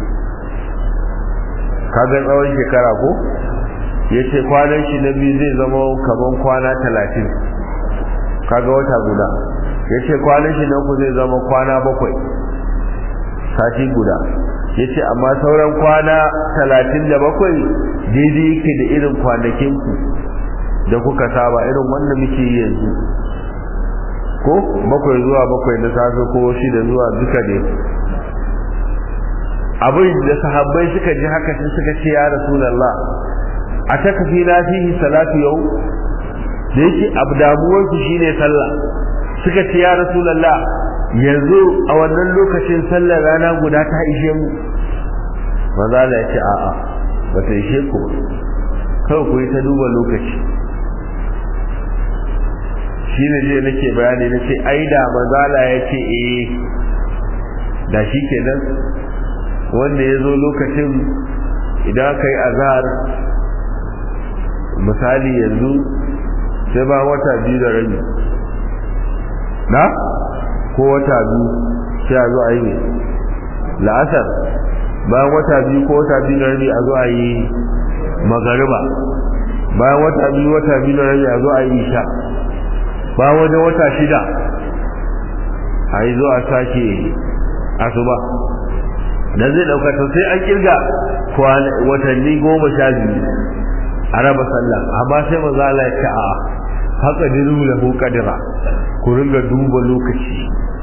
kaga tsawon shekara ko ya ce kwanan shi na biyu zai zama kaman kwana talatin kaga wata guda ya ce kwanan shi na uku zai zama kwana bakwai sati guda ya ce amma sauran kwana talatin da bakwai daidai yake da irin kwanakinku da kuka saba irin wanda muke yi yanzu ko bakwai zuwa bakwai na safe ko shida zuwa duka ne abin da sahabbai suka ji haka sai suka ce ya rasulallah a ta kafi na fihi salatu yau da yake abu damuwarsu shine sallah suka ce ya rasulallah yanzu a wannan lokacin sallar rana guda ta ishe mu maza da ya ce a'a ba ta ishe ku kawai ku yi ta duba lokaci shi ne je nake bayani na ce ai da mazala ya ce eh da shi ke nan wanda ya zo lokacin idan aka yi azhar misali yanzu sai ba wata biyu da rabi na ko wata biyu sai a zo a yi ne la'asar bayan wata biyu ko wata biyu da rabi a zo a yi magariba bayan wata biyu wata biyu da rabi a zo a yi isha bayan wajen wata shida a yi zo a sake asuba da zai ɗauka to sai an kirga watanni goma sha biyu a raba sallah amma sai maza Allah ya ce a haka diru lahu qadira ku ringa duba lokaci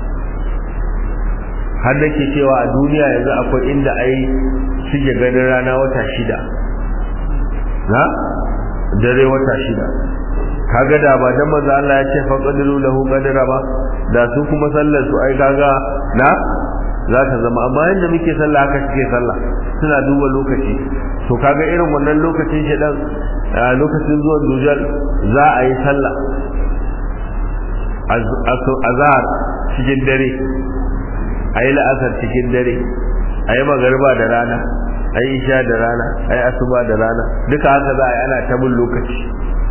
har da ke cewa a duniya yanzu akwai inda ai suke ganin rana wata shida na dare wata shida kaga da ba dan maza Allah ya ce fa qadiru lahu qadira ba da su kuma sallar su ai kaga na za ta zama amma yanda muke sallah haka suke sallah suna duba lokaci to kaga irin wannan lokacin shi dan lokacin zuwan dujal za a yi sallah azhar cikin dare a yi la'asar cikin dare a yi magarba da rana a yi isha da rana a yi asuba da rana duka haka za a yi ana ta bin lokaci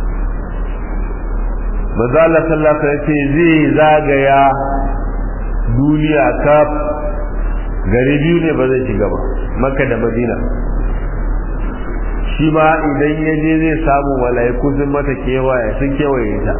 manzo Allah sallallahu alaihi wasallam zai zagaya duniya kaf gari biyu ne ba zai shiga ba makka da madina shi ma idan ya je zai samu mala'iku sun mata kewaye sun kewaye ta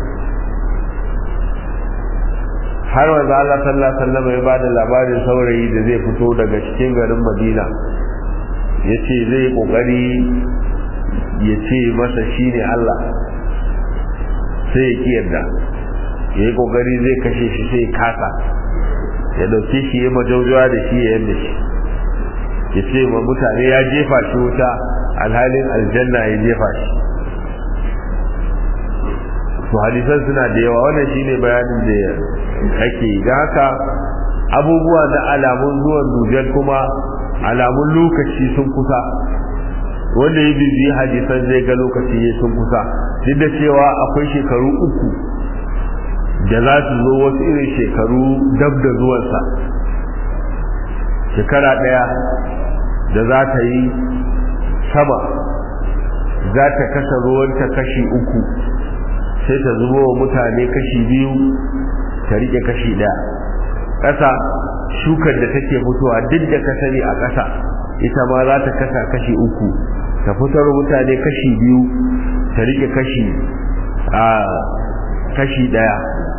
har wanzu Allah sallallahu alaihi wasallam ya bada labarin saurayi da zai fito daga cikin garin Madina yace zai kokari ya ce masa shine Allah sai ya ki yarda ya yi kokari zai kashe shi sai kasa ya dauke shi ya majaujawa da shi ya yadda shi ya ce ma mutane ya jefa shi wuta alhalin aljanna ya jefa shi to hadisan suna da yawa wannan shine bayanin da ake da haka abubuwa da alamun zuwan dujal kuma alamun lokaci sun kusa wanda ya bibi hadisan zai ga lokaci ya sun kusa duk da cewa akwai shekaru uku da za su zo wasu irin shekaru dab da zuwansa shekara ɗaya da za ta yi sama za ta kasa ruwanta kashi uku sai ta zubo wa mutane kashi biyu ta rike kashi ɗaya ƙasa shukar da take fitowa duk da ka sani a ƙasa ita ma za ta kasa kashi uku ta fitar mutane kashi biyu ta rike kashi a kashi ɗaya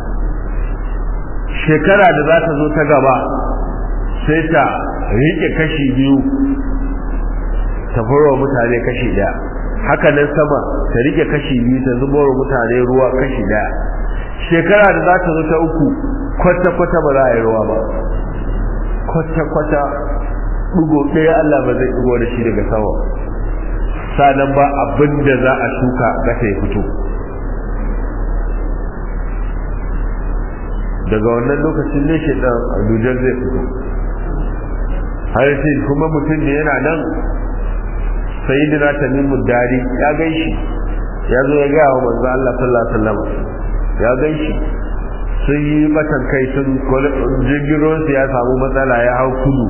shekara da za ta zo ta gaba sai ta rike kashi biyu ta furwa mutane kashi ɗaya haka nan sama ta rike kashi biyu ta zubo wa mutane ruwa kashi ɗaya shekara da za ta zo ta uku kwata-kwata ba za a yi ruwa ba kwata-kwata ɗigo ɗaya Allah ba zai ɗigo da shi daga sama sanan ba abin da za a shuka ƙasa ya fito daga wannan lokacin ne shi ɗan adujar zai fito har sai kuma mutum da yana nan sayyidina tamimu dari ya gaishi ya zo ya gaya wa manzo Allah sallallahu alaihi wasallam ya gaishi sun yi batan kai sun jirgin ya samu matsala ya hau kudu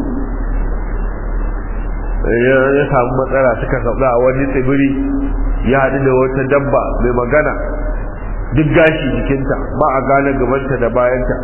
ya samu matsala suka sauka a wani tsibiri ya haɗu da wata dabba mai magana duk gashi jikinta ba a gane gabanta da bayanta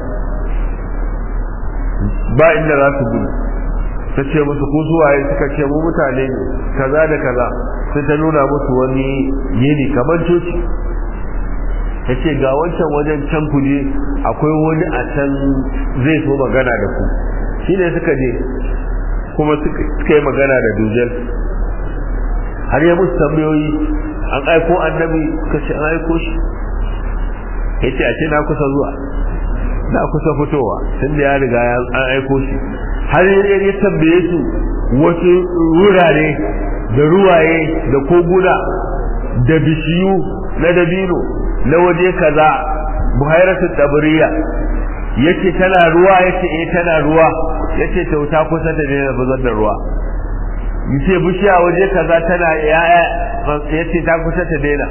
ba inda za su gudu ta ce musu ku suwaye suka ce mu mutane ne kaza da kaza sai ta nuna musu wani yini kamar coci ta ce ga wancan wajen can ku je akwai wani a can zai so magana da ku shi ne suka je kuma suka yi magana da dujal har ya musu tambayoyi an aiko annabi suka ce an aiko shi ya ce a ce na kusa zuwa na kusa fitowa tun da ya riga an aiko shi har ya tambaye su wasu wurare da ruwaye da koguna da bishiyu na dabino na waje kaza buhairatu tabriya yace tana ruwa yace eh tana ruwa yace tauta kusa ta daina bazar da ruwa yace bishiya waje kaza tana yaya yace ta kusa ta daina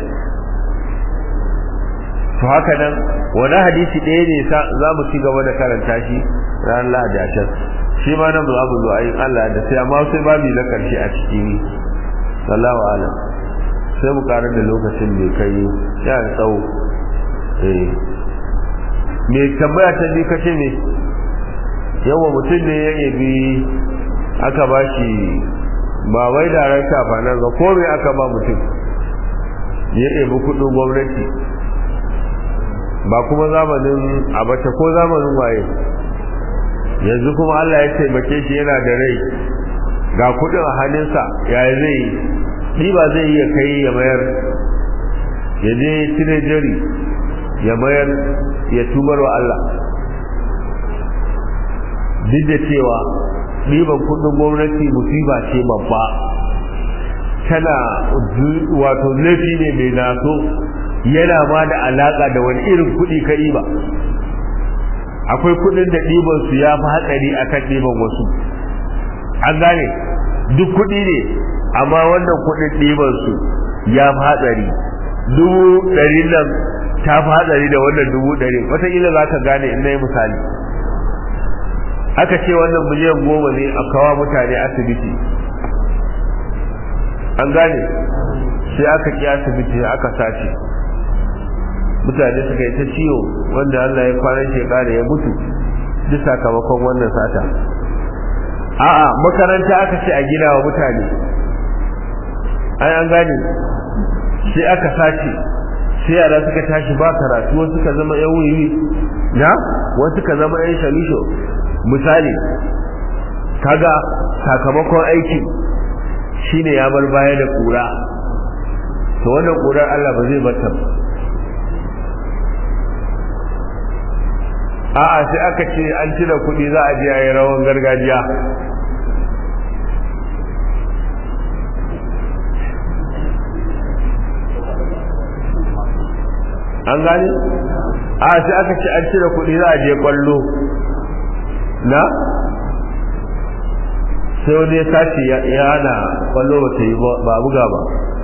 to haka nan wani hadisi ɗaya ne za mu ci gaba da karanta shi ran lahadi a can shi ma nan za mu zo ayin Allah da sai amma sai babu na karshe a cikin sallahu alam sai mu karar da lokacin mai kai ya da tsawo eh me tambaya ta bi kace ne yawa mutum ne ya yabi aka ba shi ba wai da ran shafa nan ba ko me aka ba mutum ya yabi kudin gwamnati ba kuma zamanin abace ko zamanin waye yanzu kuma Allah ya taimake shi yana da rai ga kudin a hannunsa yaya zai yi ba zai iya kai ya mayar ya je tinejari ya mayar ya tubar wa Allah duk da cewa ɗiban kudin gwamnati musiba ce babba tana wato laifi ne mai naso yana ma da alaka da wani irin kudi ka ba akwai kudin da ɗiban su ya fi hatsari akan ɗiban wasu an gane duk kudi ne amma wannan kudin ɗiban su ya fi hatsari dubu ɗari nan ta fi hatsari da wannan dubu ɗari wataƙila za ka gane in na yi misali aka ce wannan miliyan goma ne a kawo mutane asibiti an gane sai aka ki asibiti aka sace mutane suka yi ta ciwo wanda Allah ya kwanan shekara ya mutu duk sakamakon wannan sata a'a makaranta aka ce a gina wa mutane ai an gane sai aka sace sai yara suka tashi ba karatu wasu suka zama yan wiwi na wasu suka zama yan shalisho misali kaga sakamakon aikin shine ya bar baya da kura to wannan kurar Allah ba zai bata ba a'a sai aka ce an cire kuɗi za a je a yi rawan gargajiya an gani a sai aka ce an cire kuɗi za a je kwallo na sai wani ya tashi ya hana kwallo ba ta yi ba buga ba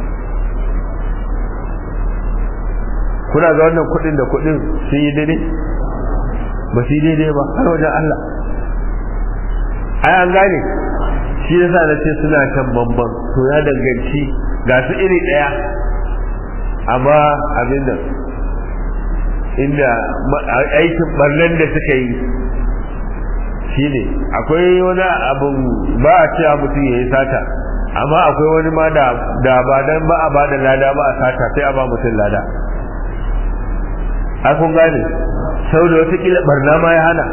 kuna ga wannan kuɗin da kuɗin sun yi daidai ba su yi daidai ba har wajen Allah ai an gane shi yasa na ce suna kan bamban to ya danganci ga su iri ɗaya amma abin nan inda aikin barnan da suka yi shi ne akwai wani abin ba a cewa mutum ya yi sata amma akwai wani ma da ba dan ba a ba da lada ba a sata sai a ba mutum lada a kun gane sau da watakila barna ma ya hana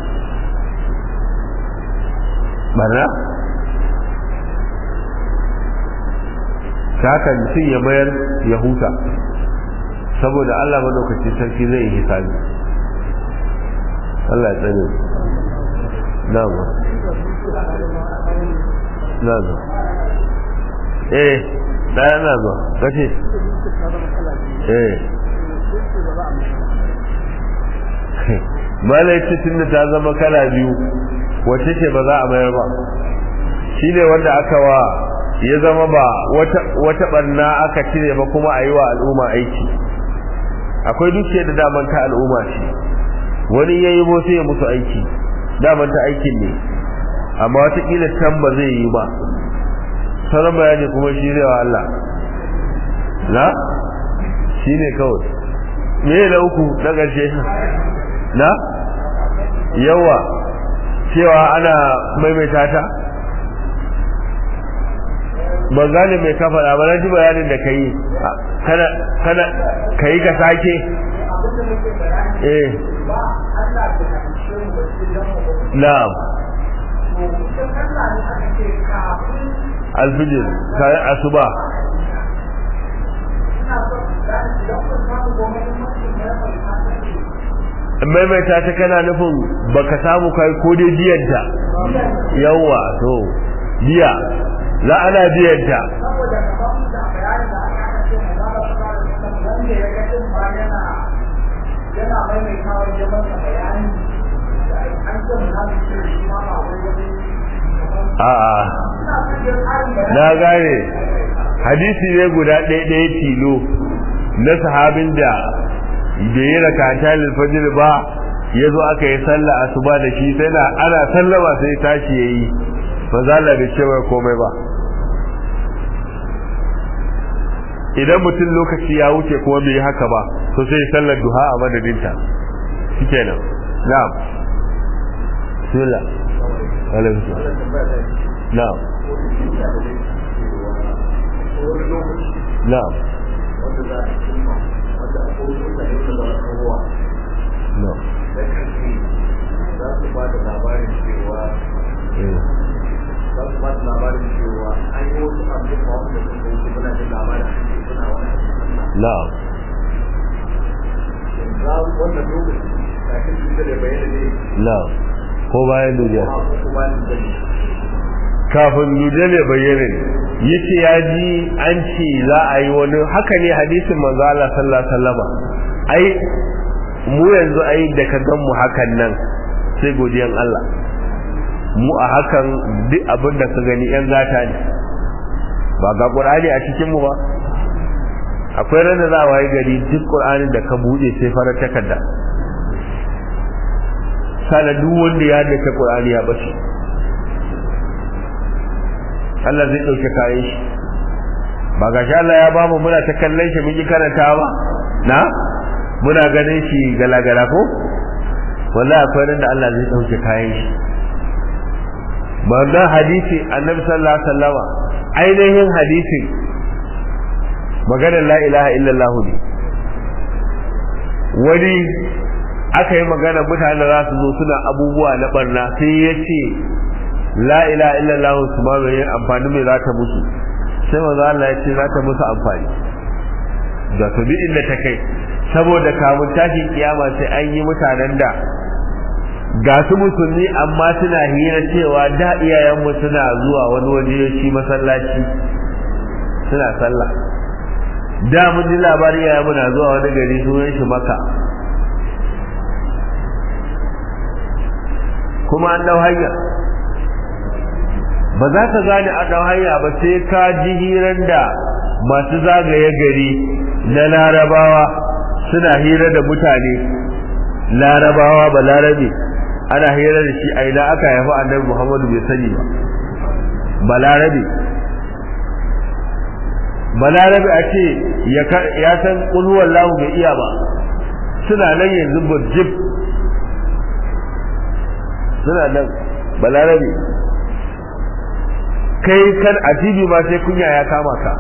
barna ta haka mutum ya mayar ya huta saboda Allah madaukaci sarki zai yi hisabi Allah ya tsare na'am na'am eh daya na zo kace eh malai tun da ta zama kala biyu wacce ce ba za a mayar ba shine wanda aka wa ya zama ba wata barna aka cire ba kuma a yi wa al'umma aiki akwai dukiyar da daman ta al'umma ce wani ya yi sai ya musu aiki daman ta aikin ne amma watakila can ba zai yi ba sauran bayani kuma shi zai wa Allah na shi ne kawai me na uku na ƙarshe na yawa cewa ana maimaita ta ban gane mai ka faɗa ba na ji bayanin da ka yi kana kana ka yi ka sake eh na'am alfijir kayan asuba maimaita ta kana nufin baka samu kai ko dai biyanta yawa to biya za ana biyanta a'a na gane hadisi ne guda ɗaya ɗaya tilo na sahabin da da yi rakata lilfajir ba ya zo aka yi sallah asuba da shi sai na ana sallama sai tashi ya yi ba za da cewa komai ba idan mutum lokaci ya wuce kuma bai yi haka ba to sai sallar duha a madadinta shi kenan na'am bismillah alaikum na'am na'am no za su ba da labarin cewa za su ba da labarin cewa an yi wasu abin da wanda sun kai su muna da labarin suna wani na'am za wannan lokaci kafin su da bayyana ne na'am ko bayan duniya a kuma bayan da kafin dujal ya bayyana yace ya ji an ce za a yi wani haka ne hadisin manzo Allah sallallahu alaihi wasallam ai mu yanzu ai da ka gan mu hakan nan sai godiyan Allah mu a hakan duk abin da ka gani yan zata ne ba ga Qur'ani a cikin mu ba akwai ranar za a waye gari duk Qur'anin da ka bude sai farar takarda sana duk wanda ya haddace Qur'ani ya bace Allah zai dauke kayan shi ba ga shi Allah ya ba mu muna ta kallon shi mun yi karanta ba na muna ganin shi galagala ko wallahi akwai nan da Allah zai dauke kayan shi wannan hadisi annabi sallallahu alaihi wasallama ainihin hadisin maganar la ilaha illallah ne wani aka yi magana mutane za su zo suna abubuwa na barna sai ya ce la ilaha illallah su ma mai amfani mai za ta musu sai maza Allah ya ce za ta musu amfani da su bi inda ta kai saboda kamun tashin kiyama sai an yi mutanen da ga su musulmi amma suna hira cewa da iyayenmu suna zuwa wani waje shi masallaci suna sallah da mun ji labari ya muna zuwa wani gari sunan shi maka kuma an dau hanya ba za ka gane an dau hanya ba sai ka ji hiran da masu zagaye gari na larabawa suna hira da mutane larabawa ba larabe ana hira da shi a ina aka haifi annabi muhammadu bai sani ba ba larabe balarabe a ce ya san ƙulhuwar lahu bai iya ba suna nan yanzu burjib suna nan balarabe kai kan a tv ma sai kunya ya kama ka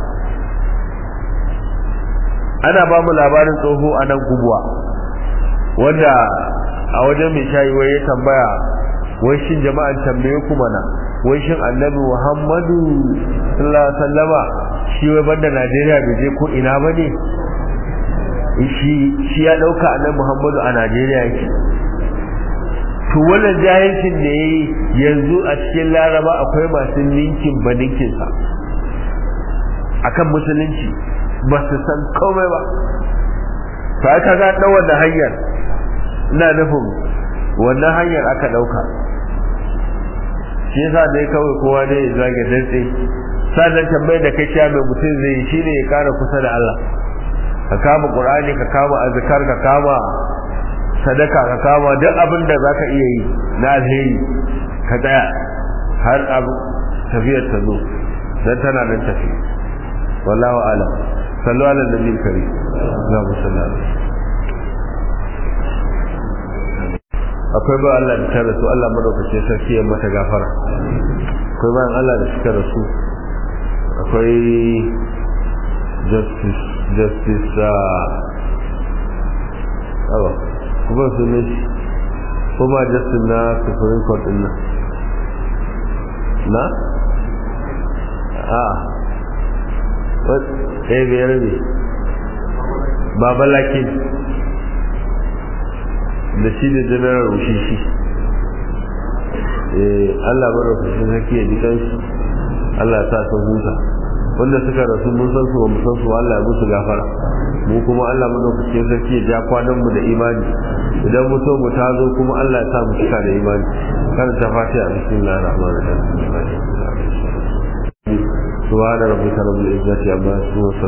ana ba mu labarin tsoho a nan kubuwa wanda a wajen mai shayi wai ya tambaya wai shin jama'an tambaye ku mana wai shin annabi muhammadu sallallahu alaihi wasallama shi wai banda Najeriya bai je ko ina ba ne shi shi ya dauka annabi Muhammadu a Najeriya yake to wannan jahilcin da yayi yanzu a cikin Laraba akwai masu ninkin baninkin sa akan musulunci ba su san komai ba to aka ga dan wannan hanyar ina nufin wannan hanyar aka dauka shi yasa dai kawai kowa dai ya zage dantse sannan tambayar da kai sha mai mutum zai yi shine ya kara kusa da Allah ka kama Qur'ani ka kama azkar ka kama sadaka ka kama duk abin da zaka iya yi na alheri ka tsaya har abu tafiyar ta zo dan tana nan tafi wallahu a'lam sallu ala nabiyil karim Allahumma salli alaihi akwai ba Allah da ta rasu Allah madaukake sarki ya mata gafara akwai bayan Allah da suka rasu akwai justice justice awa kuma su ne kuma justice na supreme court din nan na? a ɗaya biyar ne babalakin da shi da general rushishi Allah bada kusur sarki ya ji kansu Allah sa ta huta wanda suka rasu mun san su ba mu san su Allah ya musu gafara mu kuma Allah madaukakin sarki ya ja kwanan mu da imani idan mu so mu tazo kuma Allah ya sa mu cika da imani kan ta fatiha bismillahir rahmanir rahim subhana rabbika rabbil izzati amma yasifun